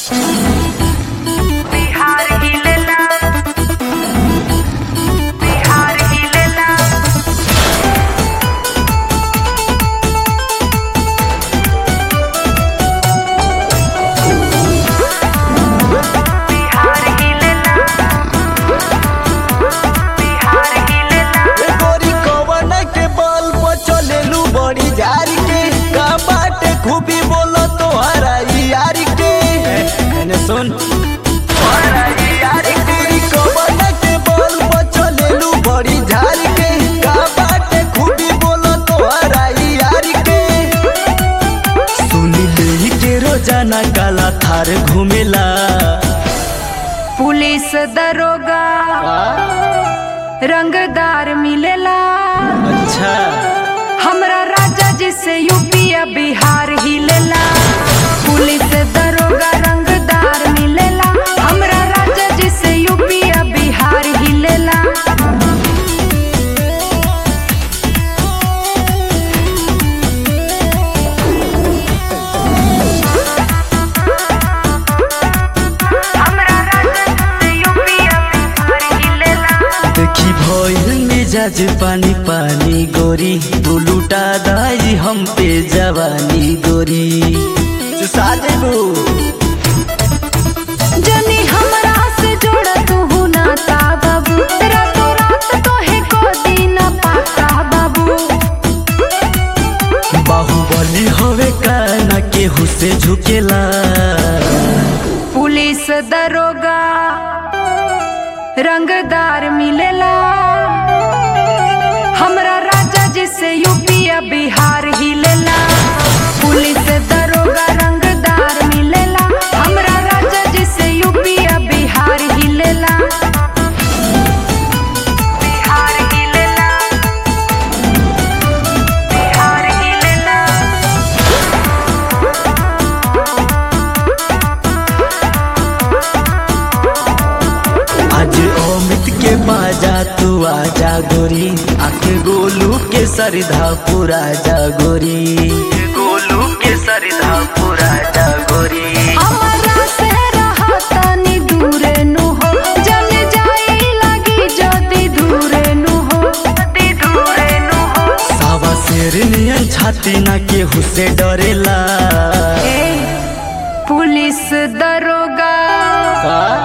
बिहार हिलेला बिहार हिलेला बिहार हिलेला बिहार हिलेला ए गोरी कवन के बल पर चलेलू बड़ी झारी के का बाटे खूबी बोलो तोहरा यार के मैंने सुन ए गोरी कवन के बल पर चलेलू बड़ी झारी के का बाटे खूबी बोलो तोहरा यार के सुनी ले के रोजाना काला थार घूमेला पुलिस दरोगा रंगदार मिलेला अच्छा हमरा राजा जी से यूपी या बिहार हिलेला पुलिस दरोगा रंगदार मिलेला हमरा राजा जी से यूपी या बिहार हिलेला हमरा राजा जी से यूपी या बिहार हिलेला देखी भइल मिजाज पानी पानी गोरी तू लुटा दाई हम पे जवानी गोरी चुसा देबू जनी हमरा से जोड़ तू नाता बाबू रातों रात तोहे को दिन पाता बाबू बाहुबली हवे काना केहू से झुकेला पुलिस दरोगा रंगदार मिलेला हमरा राजा जी से यूपी या बिहार हिलेला पुलिस दरोगा रंगदार मिलेला हमरा राजा जी से यूपी या बिहार हिलेला बिहार हिलेला बिहार हिलेला आज अमित के बाजा तू आजा गोरी आके गोलू के सरधा पूरा जा गोरी गोलू के सरधा पूरा जा गोरी हमरा से रहतनी दूरे नु हो जल जाई लगी जदी दूरे नु हो जदी दूरे नु हो सावा शेर नियन छाती ना केहू से डरेला ए पुलिस दरोगा का